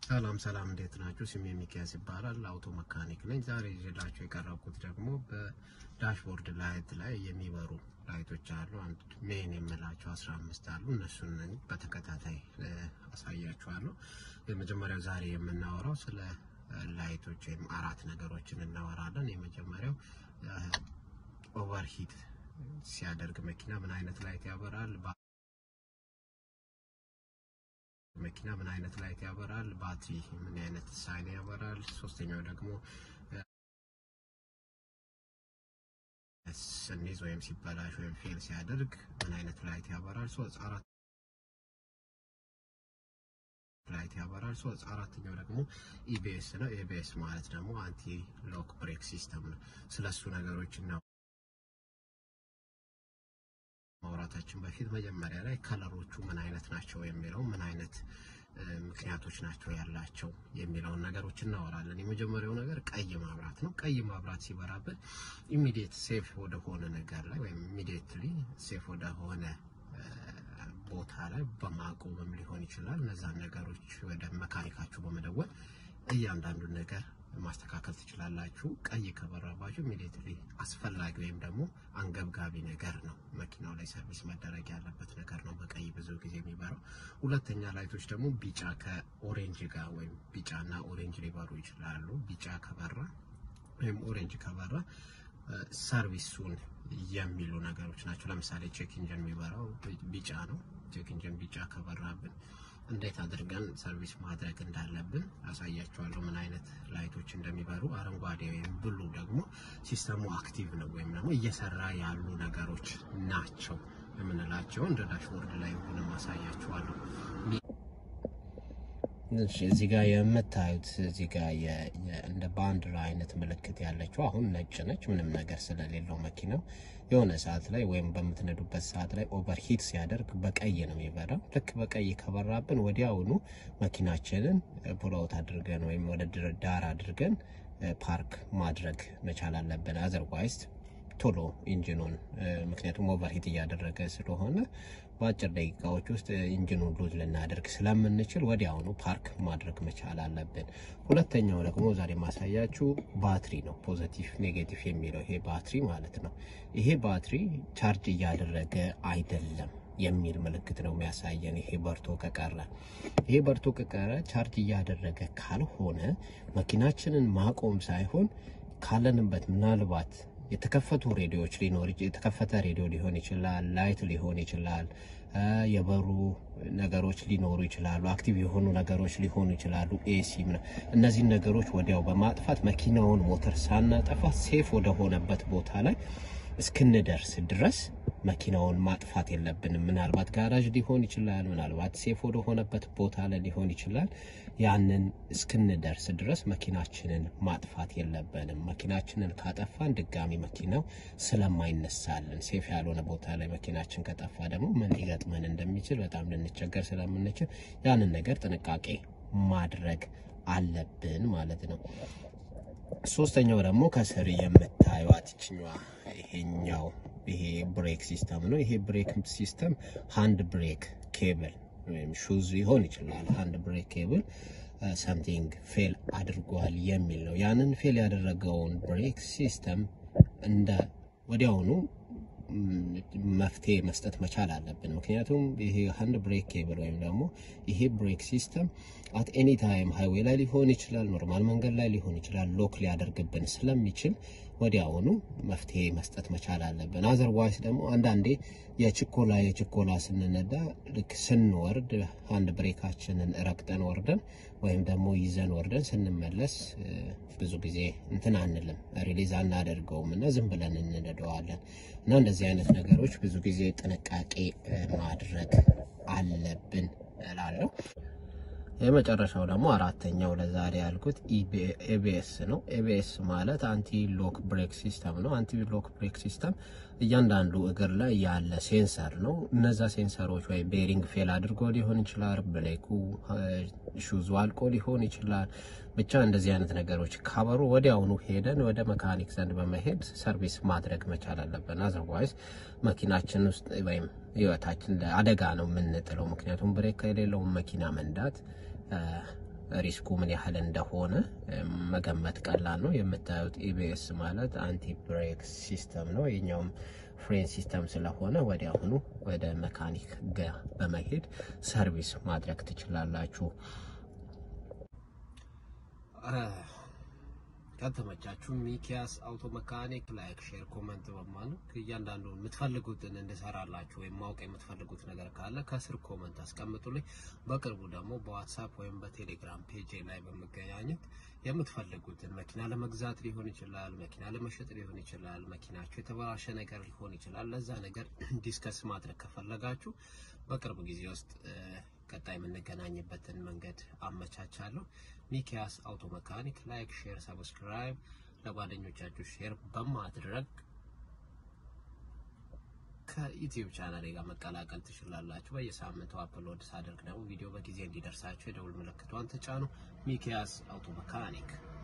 ሰላም ሰላም፣ እንዴት ናችሁ? ስሜ ሚኪያስ ይባላል። አውቶ መካኒክ ነኝ። ዛሬ ይዤላችሁ የቀረብኩት ደግሞ በዳሽቦርድ ላይት ላይ የሚበሩ ላይቶች አሉ። አንድ ሜን የምላቸው 15 አሉ። እነሱን በተከታታይ አሳያችኋለሁ። የመጀመሪያው ዛሬ የምናወራው ስለ ላይቶች ወይም አራት ነገሮችን እናወራለን። የመጀመሪያው ኦቨርሂት ሲያደርግ መኪና ምን አይነት ላይት ያበራል መኪና ምን አይነት ላይት ያበራል፣ ባትሪ ምን አይነት ሳይን ያበራል። ሶስተኛው ደግሞ ስኒዝ ወይም ሲበላሽ ወይም ፌል ሲያደርግ ምን አይነት ላይት ያበራል። ሶስት አራት ላይት ያበራል። ሶስት አራተኛው ደግሞ ኢቢኤስ ነው። ኢቢኤስ ማለት ደግሞ አንቲ ሎክ ብሬክ ሲስተም ነው። ስለሱ ነገሮች እና ማውራታችን በፊት መጀመሪያ ላይ ከለሮቹ ምን አይነት ናቸው የሚለው ምን አይነት ምክንያቶች ናቸው ያላቸው የሚለውን ነገሮች እናወራለን። የመጀመሪያው ነገር ቀይ ማብራት ነው። ቀይ ማብራት ሲበራበት ኢሚዲየት ሴፍ ወደሆነ ነገር ላይ ወይም ኢሚዲየትሊ ሴፍ ወደሆነ ቦታ ላይ በማቆምም ሊሆን ይችላል። እነዛን ነገሮች ወደ መካኒካችሁ በመደወል እያንዳንዱን ነገር ማስተካከል ትችላላችሁ። ቀይ ከበራባችሁ ኢሚዲየትሊ አስፈላጊ ወይም ደግሞ አንገብጋቢ ነገር ነው፣ መኪናው ላይ ሰርቪስ መደረግ ያለበት ነገር ነው በቀይ ብዙ ጊዜ የሚበራው። ሁለተኛ ላይቶች ደግሞ ቢጫ ከኦሬንጅ ጋር ወይም ቢጫና ኦሬንጅ ሊበሩ ይችላሉ። ቢጫ ከበራ ወይም ኦሬንጅ ከበራ ሰርቪሱን የሚሉ ነገሮች ናቸው። ለምሳሌ ቼክ ኢንጂን የሚበራው ቢጫ ነው። ቼክ ኢንጂን ቢጫ ከበራብን እንዴት አድርገን ሰርቪስ ማድረግ እንዳለብን አሳያቸዋለሁ። ምን አይነት ላይቶች እንደሚበሩ። አረንጓዴ ወይም ብሉ ደግሞ ሲስተሙ አክቲቭ ነው ወይም ደግሞ እየሰራ ያሉ ነገሮች ናቸው የምንላቸው እንደ ዳሽቦርድ ላይ ሆነ አሳያቸዋለሁ። እዚህ ጋር የምታዩት እዚህ ጋር እንደ ባንዲራ አይነት ምልክት ያለችው አሁን ነጭ ነች፣ ምንም ነገር ስለሌለው መኪናው የሆነ ሰዓት ላይ ወይም በምትነዱበት ሰዓት ላይ ኦቨር ሂት ሲያደርግ በቀይ ነው የሚበራው። ልክ በቀይ ከበራብን ወዲያውኑ መኪናችንን ፑልአውት አድርገን ወይም ወደ ዳር አድርገን ፓርክ ማድረግ መቻል አለብን። አዘርዋይዝ ቶሎ ኢንጂኑን ምክንያቱም ኦቨርሂት እያደረገ ስለሆነ በአጭር ደቂቃዎች ውስጥ ኢንጂኑን ሉዝ ልናደርግ ስለምንችል ወዲያውኑ ፓርክ ማድረግ መቻል አለብን። ሁለተኛው ደግሞ ዛሬ ማሳያችሁ ባትሪ ነው። ፖዘቲቭ ኔጌቲቭ የሚለው ይሄ ባትሪ ማለት ነው። ይሄ ባትሪ ቻርጅ እያደረገ አይደለም የሚል ምልክት ነው የሚያሳየን። ይሄ በርቶ ከቀረ ይሄ በርቶ ከቀረ ቻርጅ እያደረገ ካልሆነ መኪናችንን ማቆም ሳይሆን ካለንበት ምናልባት የተከፈቱ ሬዲዮዎች ሊኖር የተከፈተ ሬዲዮ ሊሆን ይችላል፣ ላይት ሊሆን ይችላል፣ የበሩ ነገሮች ሊኖሩ ይችላሉ፣ አክቲቭ የሆኑ ነገሮች ሊሆኑ ይችላሉ፣ ኤሲ እነዚህን ነገሮች ወዲያው በማጥፋት መኪናውን ሞተር ሳናጠፋ ሴፍ ወደሆነበት ቦታ ላይ እስክንደርስ ድረስ መኪናውን ማጥፋት የለብንም። ምናልባት ጋራዥ ሊሆን ይችላል፣ ምናልባት ሴፍ ወደሆነበት ቦታ ላይ ሊሆን ይችላል። ያንን እስክንደርስ ድረስ መኪናችንን ማጥፋት የለብንም። መኪናችንን ካጠፋን ድጋሚ መኪናው ስለማይነሳልን ሴፍ ያልሆነ ቦታ ላይ መኪናችን ከጠፋ ደግሞ ምን ሊገጥመን እንደሚችል በጣም ልንቸገር ስለምንችል ያንን ነገር ጥንቃቄ ማድረግ አለብን ማለት ነው። ሶስተኛው ደግሞ ከስር የምታዩት ይችኛዋ ይሄኛው ይሄ ብሬክ ሲስተም ነው። ይሄ ብሬክ ሲስተም ሃንድ ብሬክ ኬብል ወይም ሹዝ ሊሆን ይችላል። ሃንድ ብሬክ ኬብል ሰምቲንግ ፌል አድርጓል የሚል ነው። ያንን ፌል ያደረገውን ብሬክ ሲስተም እንደ ወዲያውኑ መፍትሄ መስጠት መቻል አለብን። ምክንያቱም ይሄ ሃንድ ብሬክ ኬብል ወይም ደግሞ ይሄ ብሬክ ሲስተም አት ኤኒ ታይም ሃይዌይ ላይ ሊሆን ይችላል፣ ኖርማል መንገድ ላይ ሊሆን ይችላል፣ ሎክ ሊያደርግብን ስለሚችል ወዲያውኑ መፍትሄ መስጠት መቻል አለብን። አዘርዋይስ ደግሞ አንዳንዴ የችኮላ የችኮላ ስንነዳ ልክ ስንወርድ አንድ ብሬካችንን ረግጠን ወርደን ወይም ደግሞ ይዘን ወርደን ስንመለስ ብዙ ጊዜ እንትን አንልም፣ ሪሊዝ አናደርገውም እና ዝም ብለን እንነደዋለን እና እንደዚህ አይነት ነገሮች ብዙ ጊዜ ጥንቃቄ ማድረግ አለብን እላለሁ። የመጨረሻው ደግሞ አራተኛው ለዛሬ ያልኩት ኤቢኤስ ነው። ኤቢኤስ ማለት አንቲ ሎክ ብሬክ ሲስተም ነው። አንቲ ሎክ ብሬክ ሲስተም እያንዳንዱ እግር ላይ ያለ ሴንሰር ነው። እነዛ ሴንሰሮች ወይ ቤሪንግ ፌል አድርጎ ሊሆን ይችላል፣ ብሬኩ ሹዙ አልቆ ሊሆን ይችላል። ብቻ እንደዚህ አይነት ነገሮች ካበሩ ወዲያውኑ ሄደን ወደ መካኒክ ዘንድ በመሄድ ሰርቪስ ማድረግ መቻል አለብን። አዘርዋይዝ መኪናችን ውስጥ ወይም ህይወታችን አደጋ ነው የምንጥለው። ምክንያቱም ብሬክ የሌለውን መኪና መንዳት ሪስኩ ምን ያህል እንደሆነ መገመት ቀላል ነው። የምታዩት ኢቢኤስ ማለት አንቲ ብሬክ ሲስተም ነው። የኛውም ፍሬን ሲስተም ስለሆነ ወዲያውኑ ወደ መካኒክ ጋር በመሄድ ሰርቪስ ማድረግ ትችላላችሁ። ከተመቻችሁ ሚኪያስ አውቶ መካኒክ ላይክ፣ ሼር፣ ኮመንት በማድረግ እያንዳንዱ የምትፈልጉትን እንድሰራላችሁ ወይም ማወቅ የምትፈልጉት ነገር ካለ ከስር ኮመንት አስቀምጡልኝ። በቅርቡ ደግሞ በዋትሳፕ ወይም በቴሌግራም ፔጅ ላይ በመገናኘት የምትፈልጉትን መኪና ለመግዛት ሊሆን ይችላል፣ መኪና ለመሸጥ ሊሆን ይችላል፣ መኪናችሁ የተበላሸ ነገር ሊሆን ይችላል። ለዛ ነገር ዲስከስ ማድረግ ከፈለጋችሁ በቅርብ ጊዜ ውስጥ ቀጣይ የምንገናኝበትን መንገድ አመቻቻለሁ። ሚኪያስ አውቶ መካኒክ ላይክ፣ ሼር፣ ሰብስክራይብ ለጓደኞቻችሁ ሼር በማድረግ ከዩቲዩብ ቻናሌ ጋር መቀላቀል ትችላላችሁ። በየሳምንቱ አፕሎድ ሳደርግ ደግሞ ቪዲዮ በጊዜ እንዲደርሳችሁ የደውል ምልክቷን ተጫኑ። ሚኪያስ አውቶ መካኒክ